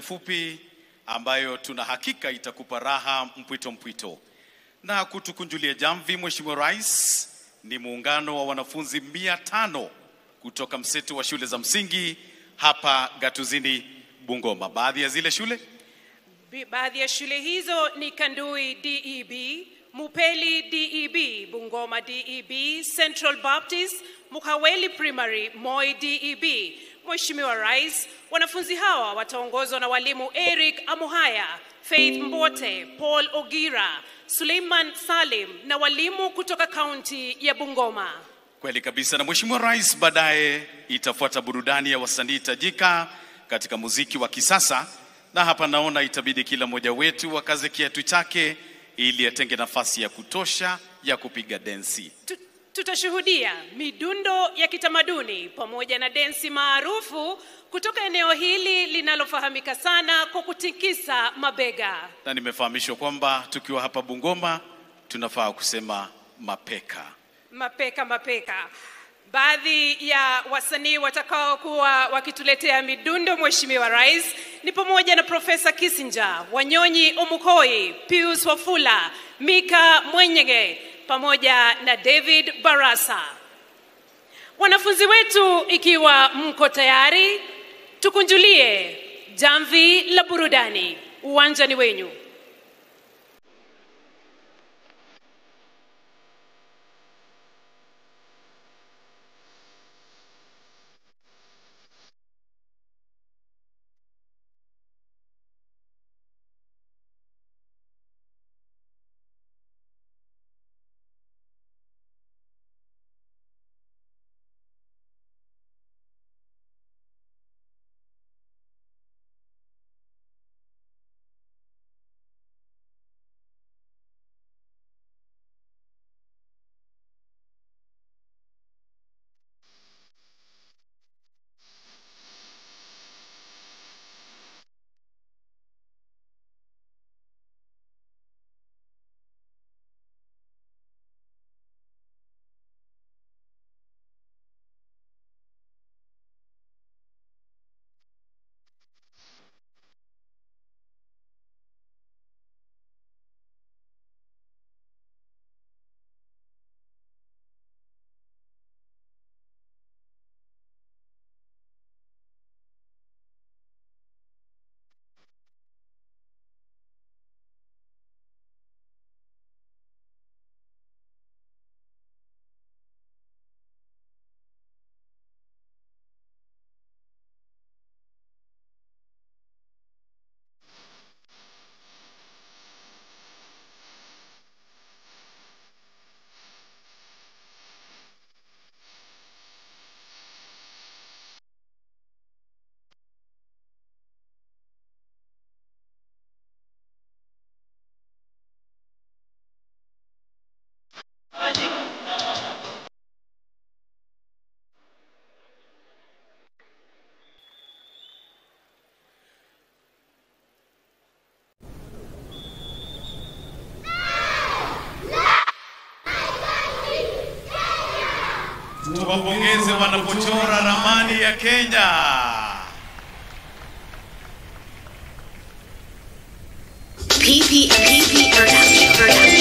fupi ambayo tuna hakika itakupa raha mpwito mpwito. Na kutukunjulia jamvi, Mheshimiwa Rais, ni muungano wa wanafunzi mia tano kutoka mseto wa shule za msingi hapa Gatuzini, Bungoma. Baadhi ya zile shule Bi- Baadhi ya shule hizo ni Kandui DEB, Mupeli DEB, Bungoma DEB, Central Baptist, Mukaweli Primary, Moi DEB. Mheshimiwa Rais, wanafunzi hawa wataongozwa na walimu Eric Amuhaya, Faith Mbote, Paul Ogira, Suleiman Salim na walimu kutoka kaunti ya Bungoma. Kweli kabisa. Na Mheshimiwa Rais, baadaye itafuata burudani ya wasanii tajika katika muziki wa kisasa, na hapa naona itabidi kila mmoja wetu akaze kiatu chake ili atenge nafasi ya kutosha ya kupiga densi. Tu- Tutashuhudia midundo ya kitamaduni pamoja na densi maarufu kutoka eneo hili linalofahamika sana kwa kutikisa mabega. Na nimefahamishwa kwamba tukiwa hapa Bungoma tunafaa kusema mapeka. Mapeka mapeka. Baadhi ya wasanii watakaokuwa wakituletea midundo, Mheshimiwa Rais, ni pamoja na Profesa Kissinger, Wanyonyi Omukoi, Pius Wafula, Mika Mwenyege pamoja na David Barasa. Wanafunzi wetu, ikiwa mko tayari, tukunjulie jamvi la burudani. Uwanja ni wenyu. Tuwapongeze wanapochora ramani ya Kenya. PP, PP production. production.